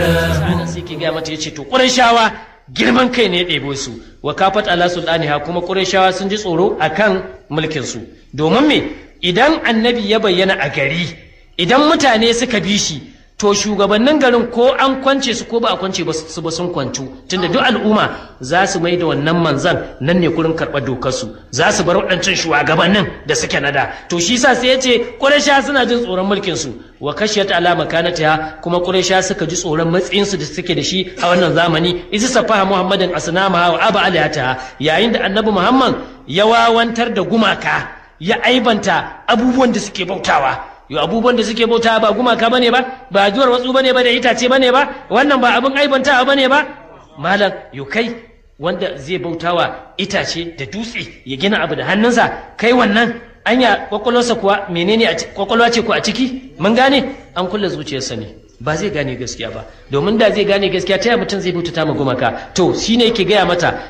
sa'an sai ke gaya mata yace to Qurayshawa girman kai ne ya ɗebo su wa kafat ala sultaniha kuma Qurayshawa sun ji tsoro akan mulkin su domin me idan annabi ya bayyana a gari idan mutane suka bi shi to shugabannin garin ko an kwance su ko ba a kwance ba su ba sun kwantu tunda duk al'umma za su mai da wannan manzan nan ne kurin karɓar dokar su za su bar waɗancan shugabannin da suke nada to shi sa sai ya ce ƙuraysha suna jin tsoron mulkin su wa kashiyat ala makanatiha kuma ƙuraysha suka ji tsoron matsayin su da suke da shi a wannan zamani isa safaha muhammadin asnama wa aba aliyata yayin da annabi muhammad ya wawantar da gumaka ya aibanta abubuwan da suke bautawa yo abubuwan da suke bauta ba gumaka bane ba ba juwar watsu bane ba da itace bane ba wannan ba abin aibantawa bane ba malam yo kai wanda zai bautawa itace da dutse ya gina abu da hannunsa kai wannan anya kwakwalwarsa kuwa menene kwakwalwa ce ku a ciki mun gane an kulle zuciyarsa ne ba zai gane gaskiya ba domin da zai gane gaskiya ta mutum zai bautata ma gumaka to shine yake gaya mata